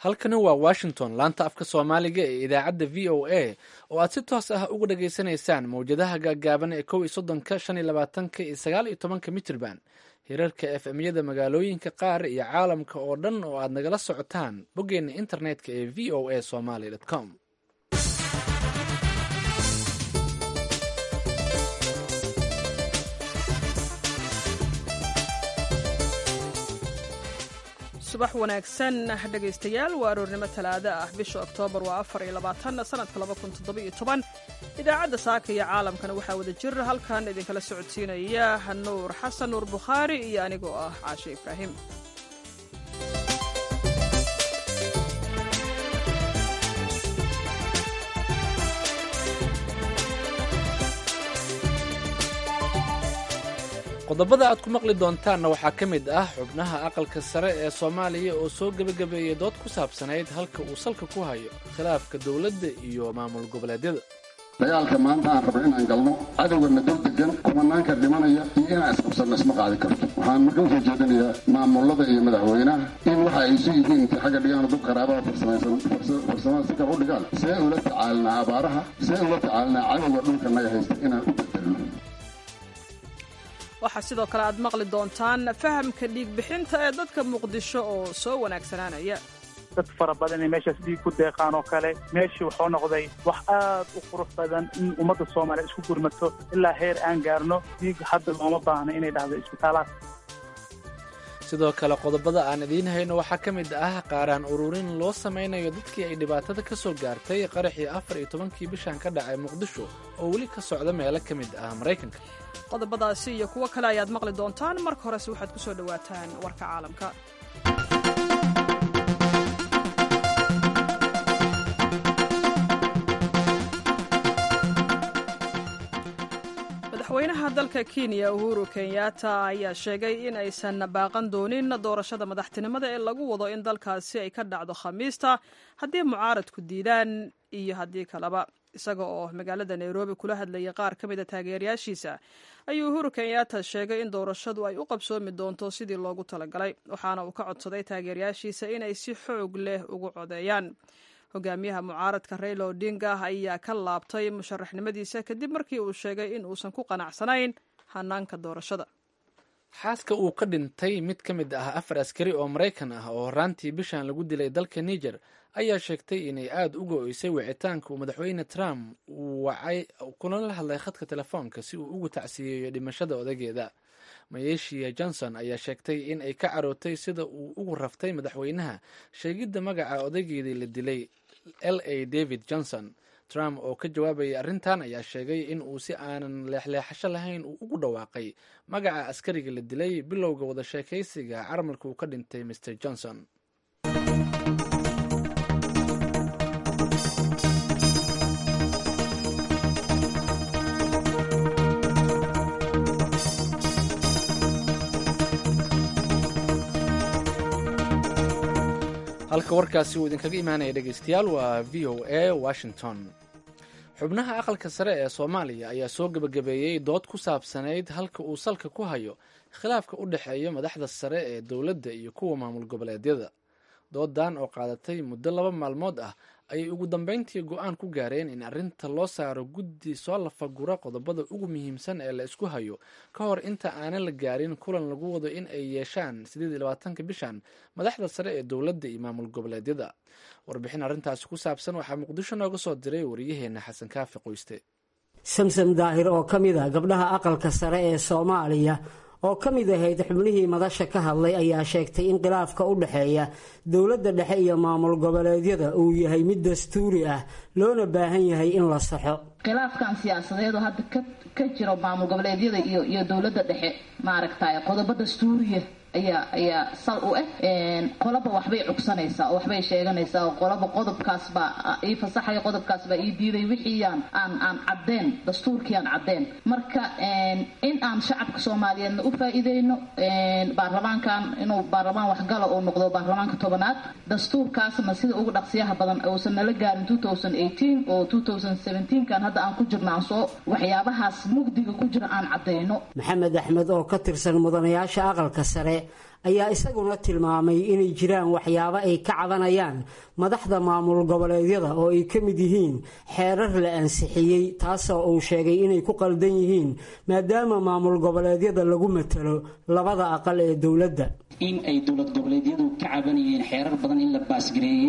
halkani waa washington laanta afka soomaaliga ee idaacadda v o a oo aad si toos ah uga dhageysanaysaan mawjadaha gaagaaban ee kow iyo soddonka shan iyo labaatanka iyo sagaal iyo tobanka mitrban hirarka f m-yada magaalooyinka qaar iyo caalamka oo dhan oo aad nagala socotaan boggeena internetka ee v o a somaly com subax wanaagsan dhegaystayaal waa aroornimo talaado ah bisha oktoobar waa afar iyo labaatan sanadka laba kun toddobiyo toban idaacadda saaka iyo caalamkana waxaa wada jir halkan idinkala socodsiinaya nuur xasan nuur bukhaari iyo anigoo ah caashe ibraahim qodobada aad ku maqli doontaanna waxaa ka mid ah xubnaha aqalka sare ee soomaaliya oo soo gebagabeeyey dood ku saabsanayd halka uu salka ku hayo khilaafka dowladda iyo maamul goboleedyada dagaalka maanta aan rabno inaan galno cadowgana dul degan kumanaanka dhimanaya iyo inaan isqabsanno isma qaadi karto waxaan marka usoo jeedinayaa maamulada iyo madaxweynaha in waxa ay isu yihiin intay xagga dhigaan dub qaraabaha farsamada si kale u dhigaan see ula tacaalinaa abaaraha see ula tacaalinaa cadowga dhulka naga haysta inaan u bedelno waxaa sidoo kale aad maqli doontaan fahamka dhiigbixinta ee dadka muqdisho oo soo wanaagsanaanaya dad fara badan inay meeshaas dhiig ku deeqaan oo kale meeshii wuxuu noqday wax aad u qurux badan in ummadda soomaaliya isku gurmato ilaa heer aan gaarno dhiig hadda looma baahno inay dhahdo isbitaalaad sidoo kale qodobada aan idiin hayno waxaa ka mid ah qaaraan ururin loo samaynayo dadkii ay dhibaatada ka soo gaartay qaraxii afar iyo tobankii bishan ka dhacay muqdisho oo weli ka socda meelo ka mid ah maraykanka qodobadaasi iyo kuwo kale ayaad maqli doontaan marka horese waxaad ku soo dhowaataan warka caalamka madaxweynaha dalka kenya uhuru kenyatta ayaa sheegay in aysan baaqan doonin doorashada madaxtinimada ee lagu wado in dalkaasi ay ka dhacdo khamiista haddii mucaaradku diidaan iyo haddii kaleba isaga oo magaalada nairobi kula hadlayay qaar ka mida taageerayaashiisa ayuu uhuru kenyatta sheegay in doorashadu ay u qabsoomi doonto sidii loogu talagalay waxaana uu ka codsaday taageerayaashiisa inay si xoog leh ugu codeeyaan hogaamiyaha mucaaradka rayla odinga ayaa ka laabtay musharaxnimadiisa kadib markii uu sheegay in uusan ku qanacsanayn hanaanka doorashada xaaska uu ka dhintay mid ka mid ah afar askari oo maraykan ah oo horaantii bishan lagu dilay dalka niger ayaa sheegtay inay aada uga oysay wicitaanka uu madaxweyne trump uu wacay kuna la hadlay khadka telefoonka si uu ugu tacsiyeeyo dhimashada odageeda mayeshiya johnson ayaa sheegtay in ay ka carootay sida uu ugu raftay madaxweynaha sheegidda magaca odaygeedii la dilay l a david johnson trump oo ka jawaabayay arrintan ayaa sheegay in uu si aanan leexleexasho lahayn uu ugu dhawaaqay magaca askariga la dilay bilowga wada sheekaysiga caramalka uu ka dhintay mr johnson halka warkaasi uu idinkaga imaanaya dhegeystayaal waa v o a washington xubnaha aqalka sare ee soomaaliya ayaa soo gebagabeeyey dood ku saabsanayd halka uu salka ku hayo khilaafka u dhexeeya madaxda sare ee dowladda iyo kuwa maamul goboleedyada doodan oo qaadatay muddo laba maalmood ah ayay ugu dambeyntii go-aan ku gaareen in arrinta loo saaro guddi soo lafagura qodobada ugu muhiimsan ee la isku hayo ka hor inta aanan la gaarin kulan lagu wado in ay yeeshaan sideed iyo labaatanka bishan madaxda sare ee dowladda iyo maamul goboleedyada warbixin arrintaasi ku saabsan waxaa muqdisho nooga soo diray wariyaheena xasan kaafi qoyste samsam daahir oo ka mid ah gabdhaha aqalka sare ee soomaaliya oo ka mid ahayd xubnihii madasha ka hadlay ayaa sheegtay in khilaafka u dhexeeya dowladda dhexe iyo maamul goboleedyada uu yahay mid dastuuri ah loona baahan yahay in la saxo khilaafkan siyaasadeedu hadda ka jiro maamul goboleedyada iyo iyo dowladda dhexe maaragtay qodobo dastuuriya ayaa ayaa sal u ah qolaba waxbay cugsanaysaa oo waxbay sheeganaysaa oo qolaba qodobkaasbaa ii fasaxaya qodobkaasbaa ii diiday wixii aan aan aan caddeen dastuurkii aan caddeen marka in aan shacabka soomaaliyeedna u faa-iideyno baarlamaankan inuu baarlamaan waxgala uu noqdo baarlamaanka tobanaad dastuurkaasna sida ugu dhaqsiyaha badan uusan nala gaarin oo kan hadda aan ku jirno aan soo waxyaabahaas mugdiga ku jira aan caddeyno maxamed axmed oo ka tirsan mudanayaasha aqalka sare ayaa isaguna tilmaamay inay jiraan waxyaabo ay ka cabanayaan madaxda maamul goboleedyada oo ay ka mid yihiin xeerar la ansixiyey taasoo uu sheegay inay ku qaldan yihiin maadaama maamul goboleedyada lagu matalo labada aqal ee dowladda in ay dowlad goboleedyadu ka cabanayeen xeerar badan in la baasgareeyey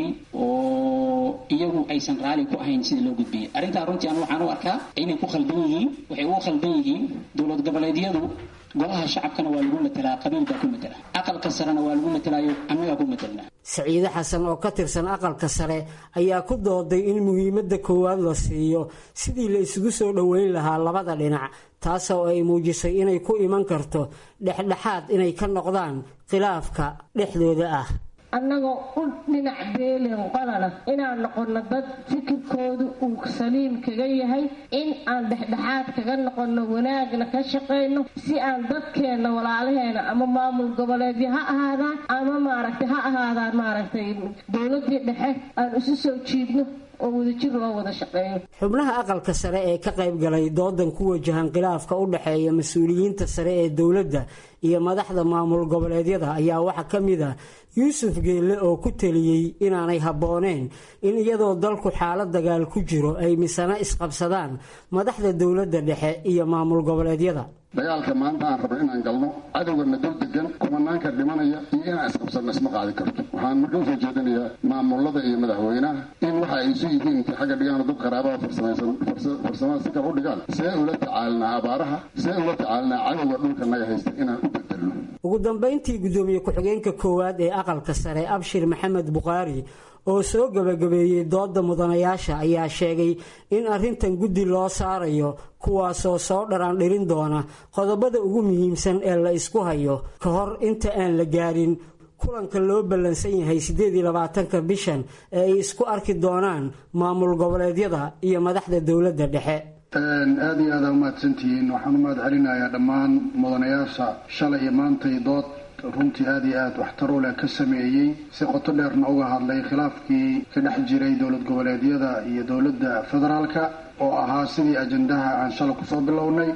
oo iyagu aysan raali ku ahayn sida loo gudbiyey arrintaa runtii anu waxaan u arkaa inay ku khaldan yihiin waxay ugu khaldan yihiin dowlad goboleedyadu golaha shacabkana waa lagu matelaa qabiil baa ku matela aqalka sarena waa lagu matalaayo annagaa ku matelna saciide xasan oo ka tirsan aqalka sare ayaa ku dooday in muhiimadda koowaad la siiyo sidii la isugu soo dhoweyn lahaa labada dhinac taasoo ay muujisay inay ku iman karto dhexdhexaad inay ka noqdaan khilaafka dhexdooda ah annagoo u dhinac beelen qolana inaan noqonno dad fikirkoodu uu saliim kaga yahay in aan dhexdhexaad kaga noqonno wanaagna ka shaqayno si aan dadkeenna walaalaheena ama maamul goboleedyo ha ahaadaan ama maaragtay ha ahaadaan maaragtay dowladii dhexe aan isu soo jiidno oo wadajir loo wada shaqeeyo xubnaha aqalka sare ee ka qayb galay doodan ku wajahan khilaafka u dhexeeya mas-uuliyiinta sare ee dowladda iyo madaxda maamul goboleedyada ayaa waxaa ka mid ah yuusuf geelle oo ku teliyey inaanay habbooneen in iyadoo dalku xaalad dagaal ku jiro ay misana isqabsadaan madaxda dowladda dhexe iyo maamul goboleedyada dagaalka maanta aan rabno inaan galno cadowgana dul degan kumanaanka dhimanaya iyo inaan isqabsanno isma qaadi karto waxaan marka usoo jeedinayaa maamulada iyo madaxweynaha in waxa ay isu yihiin intay xagga dhigaan dad qaraabada farsamada si kale u dhigaan see ula tacaalinaa abaaraha see ula tacaalinaa cadowga dhulka naga haysta inaan u bedelno ugu dambayntii guddoomiye ku-xigeenka koowaad ee aqalka sare abshir maxamed bukhaari oo soo gabagabeeyey dooda mudanayaasha ayaa sheegay in arrintan guddi loo saarayo kuwaasoo soo dharaandhirin doona qodobada ugu muhiimsan ee la isku hayo ka hor inta aan la gaarin kulanka loo ballansan yahay siddeed iyo labaatanka bishan ee ay isku arki doonaan maamul goboleedyada iyo madaxda dowladda dhexe aada iyo aada umahadsantihiin waxaan u mahad celinayaa dhammaan mudanayaasha shalay iyo maantay dood runtii aada iyo aada waxtar u leh ka sameeyey si qoto dheerna uga hadlay khilaafkii ka dhex jiray dowlad goboleedyada iyo dowladda federaalka oo ahaa sidii ajandaha aan shalay kusoo bilownay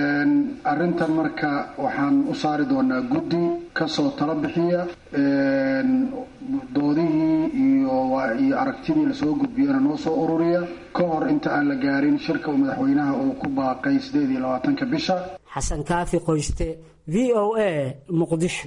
arrintan marka waxaan u saari doonaa guddi kasoo tala bixiya doodihii iyo iyo aragtidii lasoo gudbiyana noo soo ururiya ka hor inta aan la gaarin shirka uu madaxweynaha uu ku baaqay sideed iyo labaatanka bisha xasan kaafi qoyste v o a muqdisho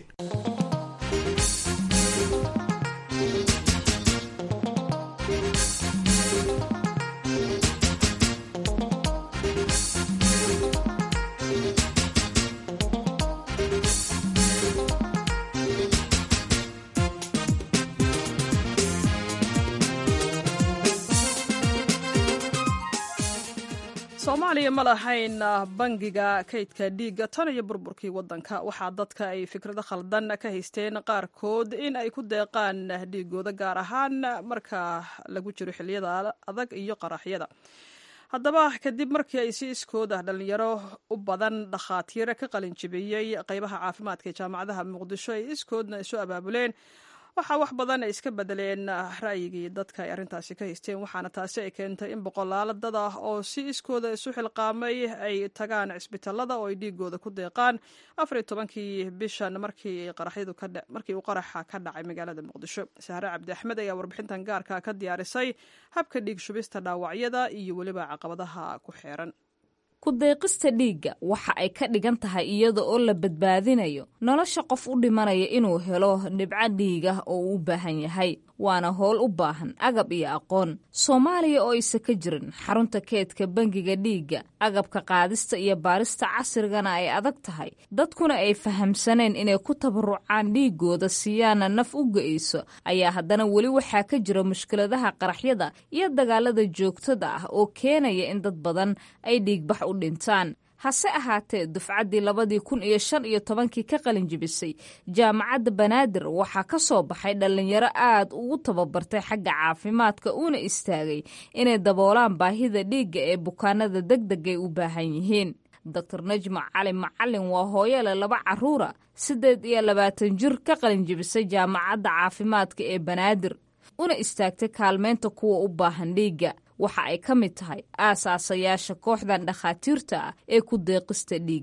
soomaaliya ma lahayn bangiga kaydka dhiigga tan iyo burburkii waddanka waxaa dadka ay fikrado khaldan ka haysteen qaarkood in ay ku deeqaan dhiigooda gaar ahaan marka lagu jiro xiliyada adag iyo qaraxyada haddaba kadib markii ay si iskood ah dhallinyaro u badan dhakhaatiire ka qalin jibiyey qaybaha caafimaadka ee jaamacadaha muqdisho ay iskoodna isu abaabuleen waxaa wax badan ay iska bedeleen ra'yigii dadka ay arrintaasi ka haysteen waxaana taasi ay keentay in boqolaalo dad ah oo si iskooda isu xilqaamay ay tagaan cisbitaalada oo ay dhiigooda ku deeqaan afariyo tobankii bishan markii qaraxyadu markii uu qaraxa ka dhacay magaalada muqdisho sahre cabdi axmed ayaa warbixintan gaarka ka diyaarisay habka dhiig shubista dhaawacyada iyo weliba caqabadaha ku xeeran ku deeqista dhiigga waxa ay ka dhigan tahay iyada oo la badbaadinayo nolosha qof u dhimanaya inuu helo dhibco dhiig ah oo uu u baahan yahay waana howl u baahan agab iyo aqoon soomaaliya oo aysa ka jirin xarunta keedka bangiga dhiigga agabka qaadista iyo baarista casrigana ay adag tahay dadkuna ay fahamsaneen inay ku tabarucaan dhiigooda siiyaana naf u ga-ayso ayaa haddana weli waxaa ka jira mushkiladaha qaraxyada iyo dagaalada joogtada ah oo keenaya in dad badan ay dhiigbax u dhintaan hase ahaatee dufcaddii labadii kun iyo shan iyo tobankii ka qalin jibisay jaamacadda banaadir waxaa ka soo baxay dhallinyaro aad ugu tababartay xagga caafimaadka uuna istaagay inay daboolaan baahida dhiigga ee bukaanada deg degay u baahan yihiin doctor najma cali macalin waa hooyole laba caruura siddeed iyo labaatan jir ka qalin jibisay jaamacadda caafimaadka ee banaadir una istaagtay kaalmeynta kuwa u baahan dhiigga waxa ay ka mid tahay aasaasayaasha kooxdan dhakhaatiirta ah ee ku deeqista dhiigga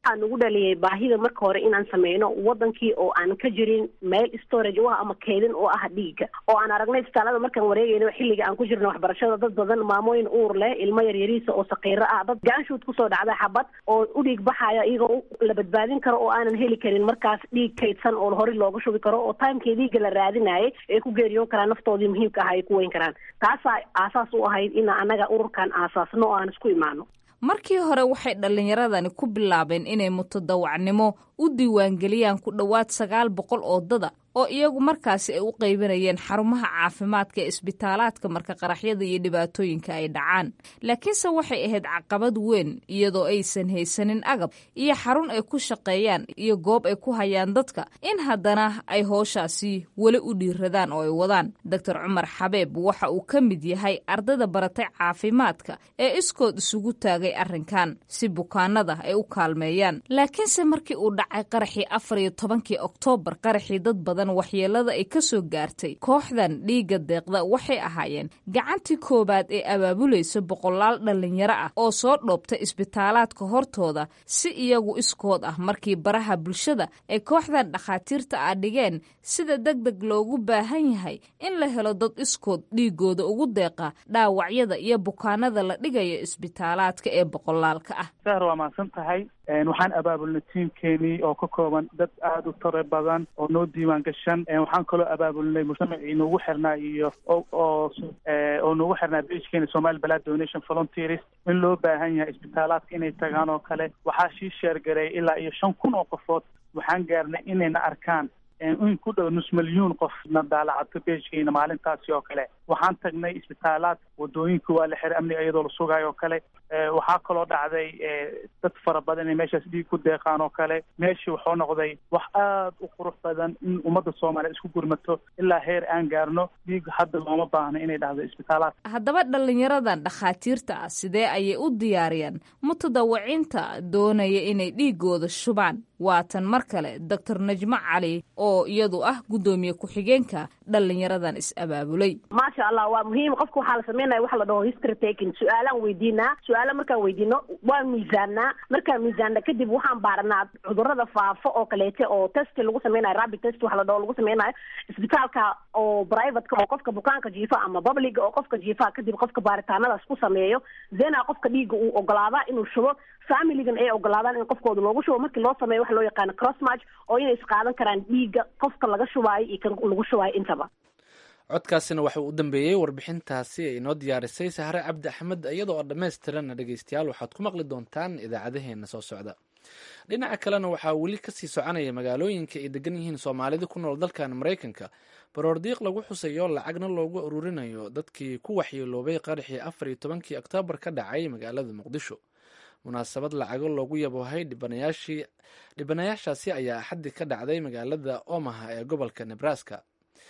waxaa nagu dhaliyay baahida marka hore inaan sameyno wadankii oo aan ka jirin meel storage u ah ama keedin u ah dhiigga oo aan aragnay isbitaalada markaan wareegayno xilliga aan ku jirno waxbarashada dad badan maamooyin uur leh ilmo yaryariisa oo saqiiro ah dad gaanshuud kusoo dhacda xabad oo u dhiig baxaya iyagoo la badbaadin karo oo aanan heli karin markaas dhiig kaydsan oo hore looga shubi karo oo timekii dhiigga la raadinayay ay ku geeriyoon karaan naftoodii muhiimka aha ay ku weyn karaan taasaa aasaas u ahayd in anaga ururkan aasaasno oo aan isku imaano markii hore waxay dhallinyaradani ku bilaabeen inay mutadawacnimo u diiwaangeliyaan ku dhowaad sagaal boqol oo dada oo iyagu markaasi ay u qaybanayeen xarumaha caafimaadka ee isbitaalaadka marka qaraxyada iyo dhibaatooyinka ay dhacaan laakiinse waxay ahayd caqabad weyn iyadoo aysan haysanin agab iyo xarun ay ku shaqeeyaan iyo goob ay ku hayaan dadka in haddana ay hooshaasi weli u dhiiradaan oo ay wadaan doctor cumar xabeeb waxa uu ka mid yahay ardayda baratay caafimaadka ee iskood isugu taagay arrinkan si bukaanada ay u kaalmeeyaan laakiinse markii uu dhacay qaraxii afar iyo tobankii oktoobar qaraxii dad badan waxyeelada ay ka soo gaartay kooxdan dhiigga deeqda waxay ahaayeen gacantii koowaad ee abaabulaysa boqolaal dhallinyaro ah oo soo dhoobta isbitaalaadka hortooda si iyagu iskood ah markii baraha bulshada ay kooxdan dhakhaatiirta ah dhigeen sida deg deg loogu baahan yahay in la helo dad iskood dhiigooda ugu deeqa dhaawacyada iyo bukaanada la dhigayo isbitaalaadka ee boqolaalka ah sahar waa mahadsan tahay waxaan abaabulnay tiimkeenii oo ka kooban dad aada u tare badan oo noo diiwaan gashan waxaan kaloo abaabulnay mujtamacii noogu xirnaa iyo oo oo noogu xirnaa beijkeena somali balad donation volunteers in loo baahan yahay isbitaalaadka inay tagaan oo kale waxaa shii sheergareey ilaa iyo shan kun oo qofood waxaan gaarnay inayna arkaan in ku dhow nus milyuun qof na daalacato beejkeena maalintaasi oo kale waxaan tagnay isbitaalaad wadooyinka waa la xiray amniga iyadoo la sugaayo oo kale waxaa kaloo dhacday dad fara badan inay meeshaas dhiig ku deeqaan oo kale meeshii wuxuu noqday wax aada u qurux badan in ummadda soomaaliya isku gurmato ilaa heer aan gaarno dhiig hadda looma baahno inay dhacdo isbitaalaad haddaba dhallinyaradan dhakhaatiirta ah sidee ayay u diyaariyaan mutadawaciinta doonaya inay dhiigooda shubaan waatan mar kale doctor najmo cali oo iyadu ah guddoomiye ku-xigeenka dhallinyaradan is-abaabulay maasha allah waa muhiim qofka waxaa la sameynaya waxa la dhaho history taking su-aalaan weydiinaa su-aala markaan weydiino waan miisaanaa markaan miisaana kadib waxaan baaranaa cudurada faafo oo kaleete oo test lagu sameynayo rapid test waxa la dhaho lagu sameynayo isbitaalka oo privateka oo qofka bukaanka jiifa ama publica oo qofka jiifa kadib qofka baaritaanadaas ku sameeyo zena qofka dhiigga uu ogolaadaa inuu shubo familigan ay ogolaadaan in qofkooda loogu shubo markii loo sameeyo waxa loo yaqaano cross match oo inay isqaadan karaan dhiigga qofka laga shubaayo iyo kan lagu shubaayo intaba codkaasina waxa uu u dambeeyey warbixintaasi ay inoo diyaarisay sahre cabdi axmed iyadoo oo dhammaystiranna dhegeystayaal waxaad ku maqli doontaan idaacadaheena soo socda dhinaca kalena waxaa weli kasii soconaya magaalooyinka ay degan yihiin soomaalida ku nool dalkan maraykanka baroordiiq lagu xusayo lacagna loogu ururinayo dadkii ku waxyeeloobay qaraxii afar iyo tobankii oktoobar ka dhacay magaalada muqdisho munaasabad lacago loogu yaboohay dhibanayaashii dhibanayaashaasi ayaa axaddi ka dhacday magaalada omaha ee gobolka nebraska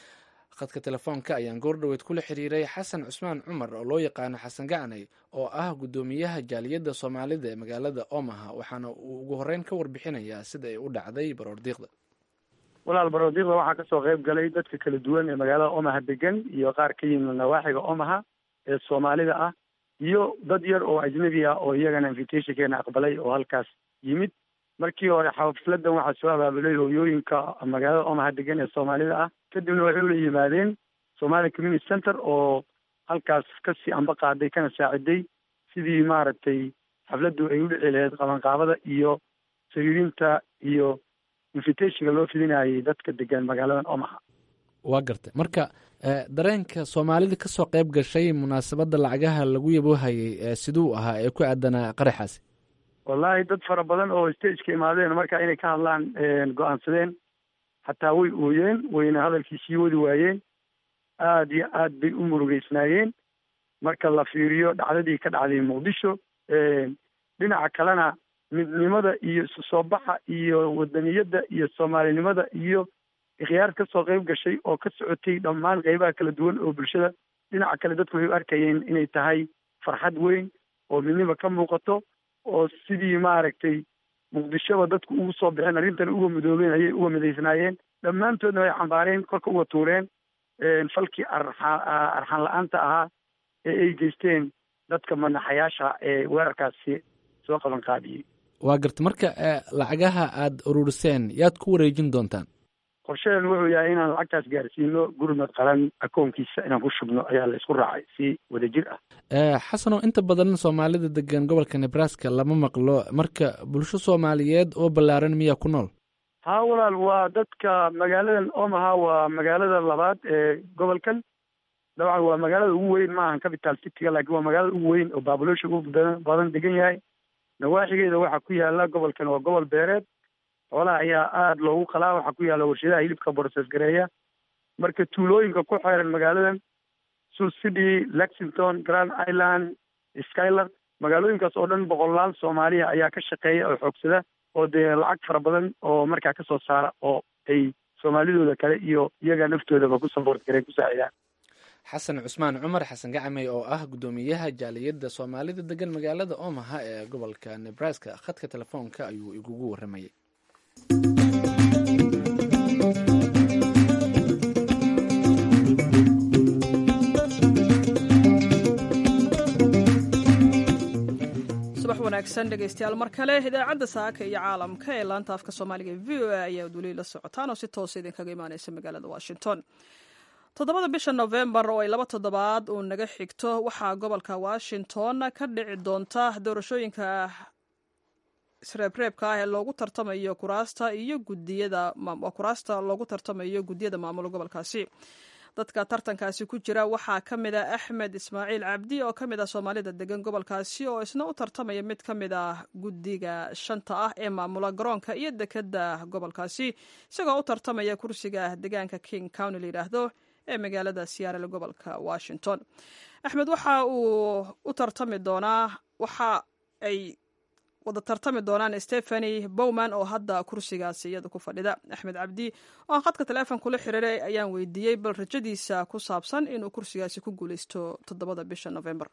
khadka telefoonka ayaan goordhoweyd kula xiriiray xasan cusmaan cumar oo loo yaqaano xasan gacanay oo ah guddoomiyaha jaaliyadda soomaalida ee magaalada omaha waxaana uu ugu horeyn ka warbixinayaa sida ay u dhacday baroordiiqda walaal baroordiiqda waxaa kasoo qayb galay dadka kala duwan ee magaalada omaha degan iyo qaar ka yimid nawaaxiga omaha ee soomaalida ah iyo dad yar oo ajnabi ah oo iyagana invitationkeena aqbalay oo halkaas yimid markii hore xafladan waxaa soo abaabulay hooyooyinka magaalada omaha degan ee soomaalida ah kadibna waxay ula yimaadeen somali community center oo halkaas kasii amba qaaday kana saaciday sidii maaragtay xafladdu ay u dhici lahayd qabanqaabada iyo sariirinta iyo invitationka loo fidinayay dadka degan magaaladan omaha waa gartay marka dareenka soomaalida kasoo qayb gashay munaasabadda lacagaha lagu yaboohayay siduu ahaa ee ku aadanaa qaraxaasi wallahi dad fara badan oo stageka imaadeen marka inay ka hadlaan go-aansadeen xataa way ooyeen wayna hadalkii sii wadi waayeen aada iyo aad bay u murugeysnaayeen marka la fiiriyo dhacdadii ka dhacday muqdisho dhinaca kalena midnimada iyo isu soo baxa iyo wadaniyadda iyo soomaalinimada iyo ikhyaar kasoo qayb gashay oo ka socotay dhammaan qeybaha kala duwan oo bulshada dhinaca kale dadku waxay u arkayeen inay tahay farxad weyn oo midnima ka muuqato oo sidii maaragtay muqdishoba dadku ugu soo baxeen arrintan uga midoobeen ayay uga midaysnaayeen dhammaantoodna way cambaareen korka uga tuureen falkii arxa arxan la-aanta ahaa ee ay geysteen dadka manaxayaasha ee weerarkaasi soo qaban qaadiyey waa garta marka lacagaha aada ururiseen yaad ku wareejin doontaan qorsheen wuxuu yahay inaan lacagtaas gaarsiino gurmad qaran akoonkiisa inaan ku shubno ayaa la isku raacay si wadajir ah xasanow inta badan soomaalida degan gobolka nebraska lama maqlo marka bulsho soomaaliyeed oo ballaaran miyaa ku nool haa walaal waa dadka magaaladan omaha waa magaalada labaad ee gobolkan dabcan waa magaalada ugu weyn ma ahan capital cityga laakiin waa magaalada ugu weyn oo baabulosha ugu badan degan yahay nawaaxigeeda waxaa ku yaala gobolkan waa gobol beereed xoolaha ayaa aada loogu qalaa waxaa ku yaalla warshadaha hilibka boroses gareeya marka tuulooyinka ku xeeran magaaladan sul city lexington grand island skyland magaalooyinkaas oo dhan boqolaal soomaaliya ayaa ka shaqeeya oo xoogsada oo dee lacag fara badan oo markaa kasoo saara oo ay soomaalidooda kale iyo iyaga naftoodaba ku saboort gareen ku saacidaan xasan cusmaan cumar xasan gacmey oo ah guddoomiyaha jaaliyadda soomaalida degan magaalada omaha ee gobolka nebraska khadka telefoonka ayuu igugu warramayay subax wanaagsan dhegeystayaal mar kale idaacadda saaka iyo caalamka ee laanta afka soomaaliga v o a ayaa weli la socotaan oo si toosa idinkaga imaaneysa magaalada washington toddobada bisha novembar oo ay laba toddobaad uu naga xigto waxaa gobolka washington ka dhici doonta doorashooyinka isreebreebka ah ee loogu tartamayo kuraasta iyo gudiyada kuraasta loogu tartamayo guddiyada maamul gobolkaasi dadka tartankaasi ku jira waxaa ka mid ah axmed ismaaciil cabdi oo ka mid ah soomaalida degan gobolkaasi oo isna u tartamaya mid ka mid ah guddiga shanta ah ee maamula garoonka iyo dekeda gobolkaasi isagoo u tartamaya kursiga deegaanka king county la yidhaahdo ee magaalada siyaarale gobolka washington axmed waxa uu u tartami doonaa waxa ay wada tartami doonaan stephany bowman oo hadda kursigaasi iyada ku fadhida axmed cabdi oo aan khadka teleefon kula xiriiray ayaan weydiiyey bal rajadiisa ku saabsan inuu kursigaasi ku guuleysto toddobada bisha november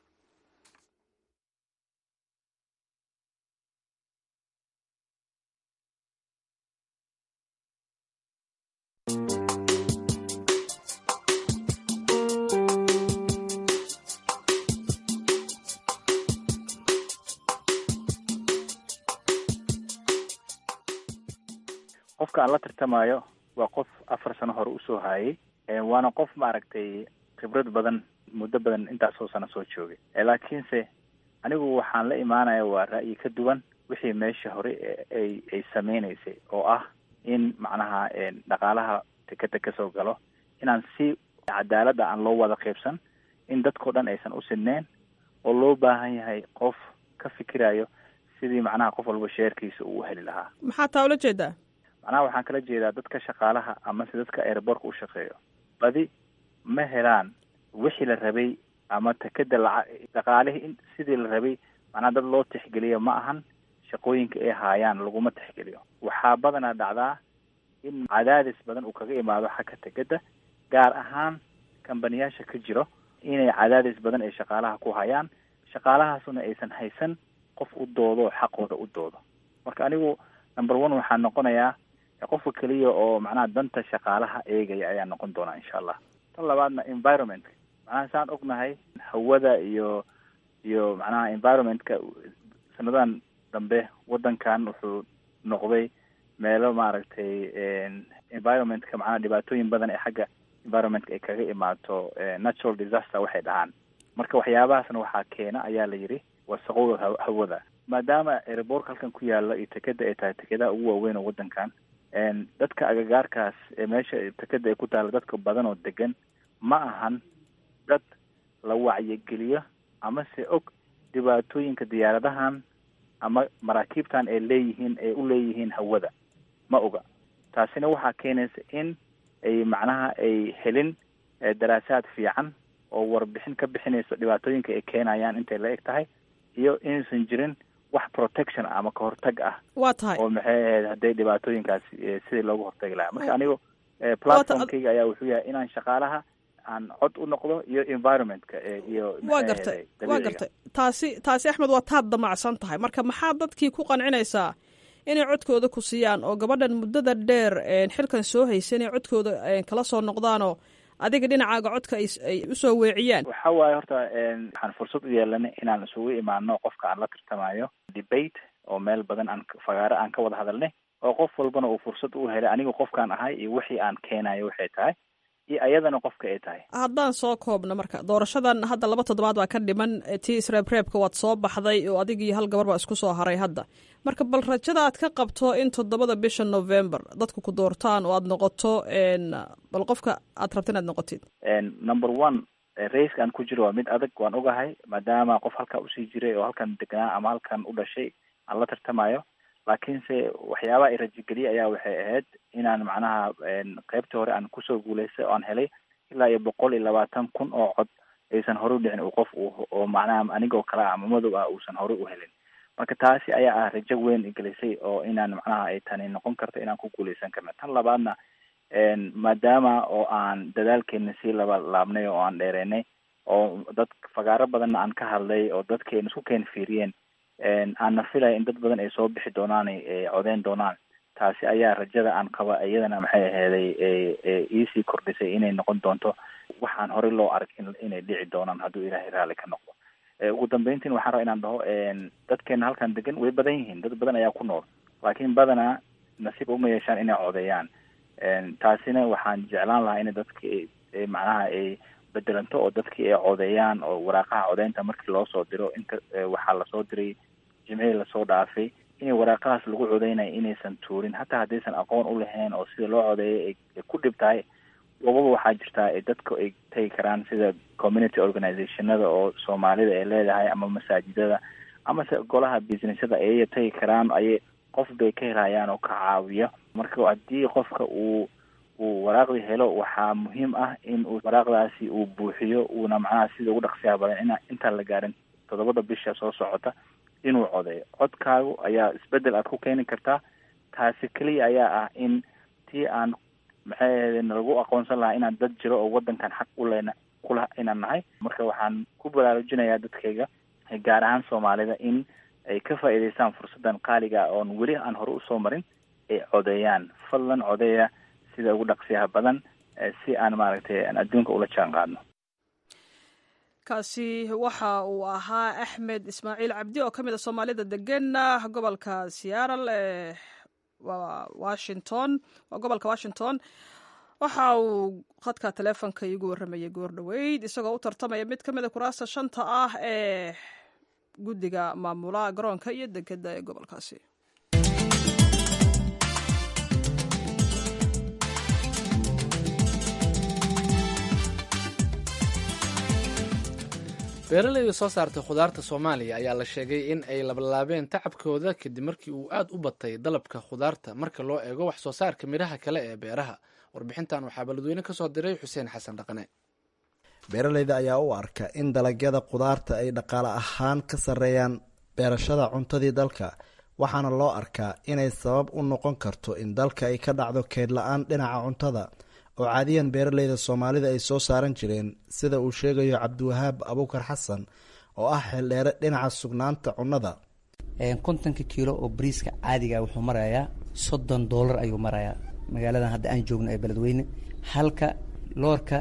qofka aan la tartamayo waa qof afar sano hore usoo haayay waana qof maaragtay khibrad badan muddo badan intaasoo sano soo joogay laakiinse anigu waxaan la imaanaya waa ra'yi ka duwan wixii meesha hore ay ay sameynaysay oo ah in macnaha dhaqaalaha tekeda kasoo galo inaan si cadaaladda aan loo wada qaybsan in dadkao dhan aysan u sineen oo loo baahan yahay qof ka fikirayo sidii macnaha qof walba sheerkiisa uu heli lahaa maxaa taa ula jeedaa macnaha waxaan kala jeedaa dadka shaqaalaha amase dadka airbortka u shaqeeyo badi ma helaan wixii la rabay ama tekeda laca dhaqaalihii in sidii la rabay macnaha dad loo tixgeliyo ma ahan shaqooyinka ay haayaan laguma tixgeliyo waxaa badanaa dhacdaa in cadaadis badan uu kaga imaado xagga tekeda gaar ahaan kambaniyaasha ka jiro inay cadaadis badan ay shaqaalaha ku hayaan shaqaalahaasuna aysan haysan qof u doodo xaqooda u doodo marka anigu number one waxaa noqonayaa qofka keliya oo macnaha danta shaqaalaha eegaya ayaa noqon doonaa insha allah tan labaadna environmentka macnaha saan ognahay hawada iyo iyo macnaha environmentka sanadadan dambe wadankan wuxuu noqday meelo maaragtay environmentka macnaha dhibaatooyin badan ee xagga environmentka ay kaga imaato natural disaster waxay dhahaan marka waxyaabahaasna waxaa keena ayaa la yidhi wasaqowda hawada maadaama airbortka halkan ku yaala iyo tekeda ay tahay tekedaha ugu waaweyn oo wadankan dadka agagaarkaas ee meesha tekeda ay ku taalla dadka badan oo degan ma ahan dad la wacyigeliyo ama se og dhibaatooyinka diyaaradahan ama maraakiibtan ay leeyihiin ay u leeyihiin hawada ma oga taasina waxaa keenaysa in ay macnaha ay helin daraasaad fiican oo warbixin ka bixinayso dhibaatooyinka ay keenayaan intay la eg tahay iyo inaysan jirin wax protection ama kahortag ah waa tahay oo maxay ahayd hadday dhibaatooyinkaas sidii loogu hortagi lahaa marka anigu platformkayga ayaa wuxuu yahay inaan shaqaalaha aan cod u noqdo iyo environmentka iyo waa gartay waa gartay taasi taasi axmed waa taad damacsan tahay marka maxaa dadkii ku qancinaysaa inay codkooda ku siiyaan oo gabadhan muddada dheer xilkan soo haysa inay codkooda kala soo noqdaanoo adiga dhinacaaga codka ay usoo weeciyaan waxa waaye horta waxaan fursad u yeelanay inaan isugu imaano qofka aan la tartamayo debate oo meel badan aan fagaaro aan ka wada hadalnay oo qof walbana uu fursad u helay aniga qofkaan ahay iyo wixii aan keenayo waxay tahay iyo ayadana qofka ay tahay haddaan soo koobno marka doorashadan hadda laba toddobaad baa ka dhiman tii isreebreebka waad soo baxday oo adig iyo hal gabar baa isku soo haray hadda marka bal rajada aad ka qabto in toddobada bisha november dadku ku doortaan oo aad noqoto bal qofka aad rabta inaad noqotid number one raiska aan ku jiro waa mid adag waan ogahay maadaama qof halkaa usii jiray oo halkan deganaa ama halkan u dhashay aan la tartamayo laakiinse waxyaabaha i rajigeliye ayaa waxay ahayd inaan macnaha qeybtii hore aan kusoo guulaystay oo aan helay ilaa iyo boqol iyo labaatan kun oo cod aysan horey udhicin uu qof oo macnaha aniga oo kale ah ama madow ah uusan horey u helin marka taasi ayaa ah rajo weyn igelisay oo inaan macnaha ay tani noqon karto inaan ku guuleysan karna tan labaadna maadaama oo aan dadaalkeena sii laba laabnay oo aan dheereynay oo dad fagaaro badanna aan ka hadlay oo dadkeena isku keen fiiriyeen aanna filaya in dad badan ay soo bixi doonaan ay codeyn doonaan taasi ayaa rajada aan qaba iyadana maxay aheeday iisii kordhisay inay noqon doonto waxaan horey loo arag inay dhici doonaan hadduu ilaahay raalli ka noqdo ugu dambeyntiin waxaan rabaa inaan dhaho dadkeena halkan degan way badan yihiin dad badan ayaa ku nool laakiin badanaa nasiib uma yeeshaan inay codeeyaan taasina waxaan jeclaan lahaa in dadki macnaha ay bedelanto oo dadkii ay codeeyaan oo waraaqaha codeynta markii loo soo diro inta waxaa lasoo diray jimcihii lasoo dhaafay in waraaqahaas lagu codeynayo inaysan tuurin hataa haddaysan aqoon u lahayn oo sida loo codeeyay ay ku dhib tahay wababa waxaa jirtaa ay dadka ay tegi karaan sida community organizationada oo soomaalida ay leedahay ama masaajidada amase golaha businessyada ayay tegi karaan ayay qof bay ka helayaan oo ka caawiya marka haddii qofka uu uu waraaqdii helo waxaa muhiim ah in uu waraaqdaasi uu buuxiyo uuna macnaha sida ugu dhaqsiyaha badan ina intaan la gaarin toddobada bisha soo socota inuu codeeyo codkaagu ayaa isbedel aad ku keeni kartaa taasi keliya ayaa ah in tii aan maxay ahayde nalagu aqoonsan lahaa inaan dad jiro oo wadankan xaq u lena kula inaan nahay marka waxaan ku baraarujinayaa dadkayga gaar ahaan soomaalida in ay ka faa'iidaystaan fursaddan qaaliga oon weli aan hore usoo marin ay codeeyaan fadlan codeeya sida ugu dhaqsiyaha badan si aan maaragtay aan adduunka ula jaan qaadno kaasi waxa uu ahaa axmed ismaaciil cabdi oo ka mid a soomaalida degan gobolka seattle ee washington waa gobolka washington waxa uu khadka taleefonka iigu warramayay goor dhoweyd isagoo u tartamaya mid ka mid a kuraasta shanta ah ee guddiga maamula garoonka iyo dekeda ee gobolkaasi beeralayda soo saartay khudaarta soomaaliya ayaa la sheegay in ay labalaabeen tacabkooda kadib markii uu aad u batay dalabka khudaarta marka loo eego wax soo saarka midhaha kale ee beeraha warbixintan waxaa baladweyne ka soo diray xuseen xasan dhaqane beeralayda ayaa u arka in dalagyada khudaarta ay dhaqaale ahaan ka sarreeyaan beerashada cuntadii dalka waxaana loo arkaa inay sabab u noqon karto in dalka ay ka dhacdo keyd la-aan dhinaca cuntada oo caadiyan beeralayda soomaalida ay soo saaran jireen sida uu sheegayo cabdiwahaab abuukar xasan oo ah xildheere dhinaca sugnaanta cunnada kontonka kiilo oo bariiska caadiga wuxuu marayaa soddon doolar ayuu marayaa magaaladan hadda aan joogno ee beledweyne halka loorka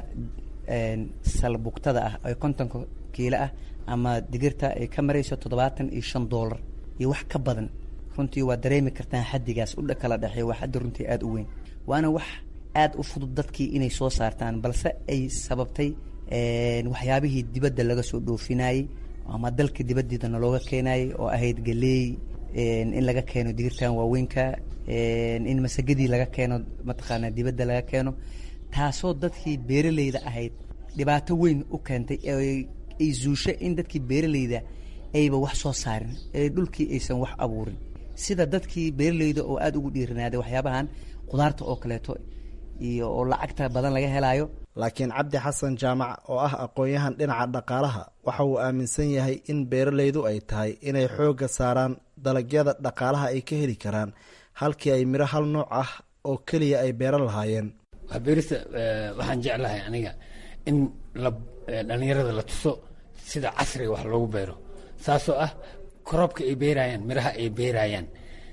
salbugtada ah ee kontonka kiilo ah ama digirta ay ka marayso toddobaatan iyo shan doolar iyo wax ka badan runtii waa dareemi kartaan xaddigaas u kala dhexeeya waa xaddi runtii aada u weyn waana wax aada u fudud dadkii inay soo saartaan balse ay sababtay waxyaabihii dibadda laga soo dhoofinayey ama dalka dibaddiidana looga keenayay oo ahayd galeey in laga keeno digirtan waaweynka in masagadii laga keeno mataqaanaa dibadda laga keeno taasoo dadkii beeralayda ahayd dhibaato weyn u keentay ay zuusho in dadkii beeralayda ayba wax soo saarin ee dhulkii aysan wax abuurin sida dadkii beeralayda oo aada ugu dhiiranaaday waxyaabahan khudaarta oo kaleeto iyo oo lacagta badan laga helaayo laakiin cabdi xasan jaamac oo ah aqoon-yahan dhinaca dhaqaalaha waxa uu aaminsan yahay in beeralaydu ay tahay inay xoogga saaraan dalagyada dhaqaalaha ay ka heli karaan halkii ay miro hal nooc ah oo keliya ay beeran lahaayeen beerista waxaan jeclahay aniga in la dhalinyarada la tuso sida casriga wax loogu beero saasoo ah korobka ay beerayaan miraha ay beerayaan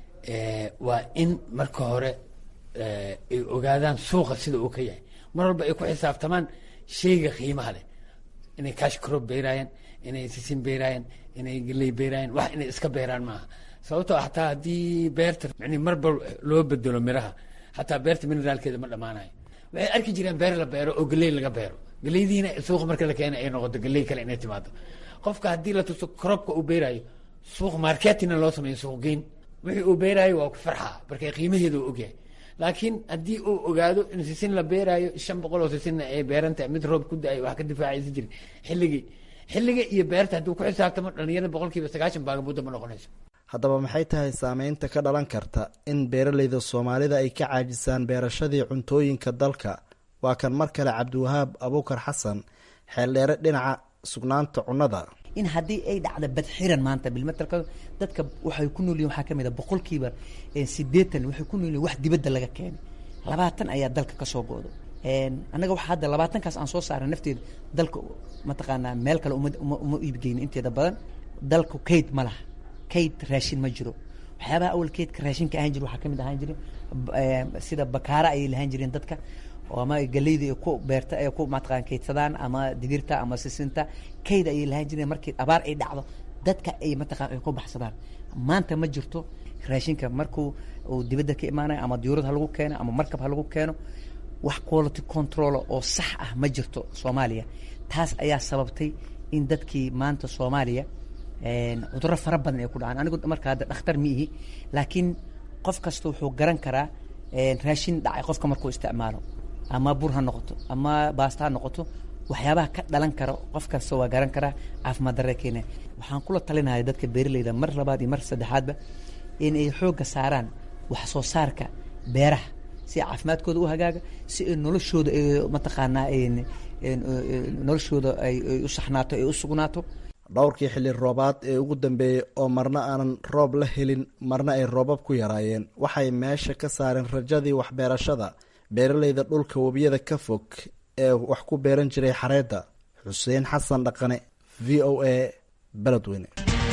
waa in marka hore ay ogaadaan suuqa sida uu ka yahay mar walba ay ku xisaabtamaan sheyga qiimaha leh inay cash crop beeraayaan inay sisin beeraayaan inay geley beeraayaan wax inay iska beeraan maaha sababtoo ah hataa haddii beerta yani marba loo bedelo miraha hataa beerta mineraalkeeda ma dhammaanayo waxay arki jireen beer la beero oo galey laga beero galeydiina suuqa marka la keena ay noqoto galey kale inay timaado qofka haddii la tuso korobka uu beerayo suuq marketina loo sameeyo suuq geyn wixii uu beerayo waa ku farxaa marka qiimaheeda uu ogyahay laakiin haddii uu ogaado in sisin la beeraayo shan boqol oo sisinna ay beeran tahay mid roob ku da-ay wax ka difaacaysa jiri xilligii xilliga iyo beerta hadduu ku xisaabtamo dhalinyarada boqolkiiba sagaashan baagabuudda ma noqonayso haddaba maxay tahay saameynta ka dhalan karta in beeraleyda soomaalida ay ka caajisaan beerashadii cuntooyinka dalka waa kan mar kale cabdiwahaab abuukar xasan xeeldheere dhinaca sugnaanta cunnada in haddii ay dhacda badxiran maanta bilmatalka dadka waxay ku nool yihin waxaa ka mid a boqolkiiba siddeetan waxay ku nool yihin wax dibadda laga keenay labaatan ayaa dalka ka soo go-do annaga waxa hadda labaatankaas aan soo saaray nafteeda dalka mataqaanaa meel kale uma uma uma iibgeyno inteeda badan dalku kayd ma laha kayd raashin ma jiro waxyaabaha awal kaydka raashinka ahaan jira waxaa ka mid ahaan jira sida bakaara ayay lahaan jireen dadka oo ama galeyda ay ku beerta ay ku mataqaan kaydsadaan ama digirta ama sisinta kayd ayay lahaan jireen markii abaar ay dhacdo dadka ay mataqaan ay ku baxsadaan maanta ma jirto raashinka markuu uu dibadda ka imaanayo ama diyuurad ha lagu keeno ama markab ha lagu keeno wax quality control oo sax ah ma jirto soomaaliya taas ayaa sababtay in dadkii maanta soomaaliya cudurro fara badan ay ku dhacaan anigu marka hadda dhakhtar ma ihi laakiin qof kasta wuxuu garan karaa raashin dhacay qofka markuu isticmaalo ama bur ha noqoto ama baasta ha noqoto waxyaabaha ka dhalan karo qof kasta waa garan karaa caafimaad darre keena waxaan kula talinaya dadka beeraleyda mar labaad iyo mar saddexaadba in ay xoogga saaraan wax soo saarka beeraha si caafimaadkooda u hagaaga si ay noloshooda ay mataqaanaa noloshooda ay u saxnaato ay u sugnaato dhowrkii xilli roobaad ee ugu dambeeyey oo marna aanan roob la helin marna ay roobab ku yaraayeen waxay meesha ka saareen rajadii waxbeerashada beeraleyda dhulka webiyada ka fog ee wax ku beeran jiray xareedda xuseen xasan dhaqane v o a beledweyne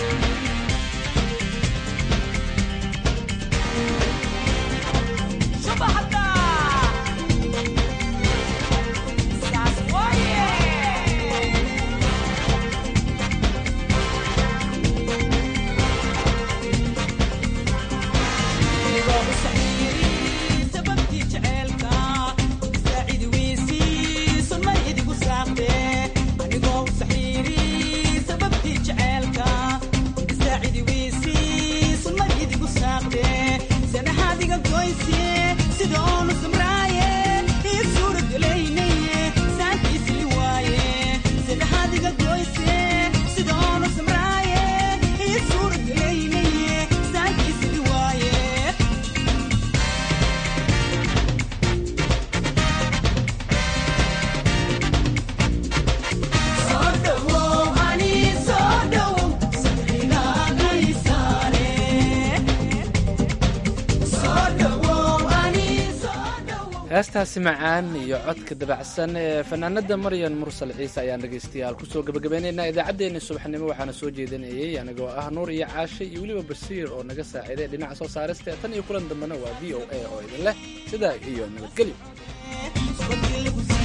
heestaasi macaan iyo codka dabacsan ee fanaanada maryan mursal ciise ayaan dhegaystayaal kusoo gabagabeynaynaa idaacaddeenii subaxnimo waxaana soo jeedinayay anigoo ah nuur iyo caashe iyo weliba basiir oo naga saaciiday dhinaca soo saarista tan iyo kulan dambena waa v o a oo idin leh sidaa iyo nabadgelyo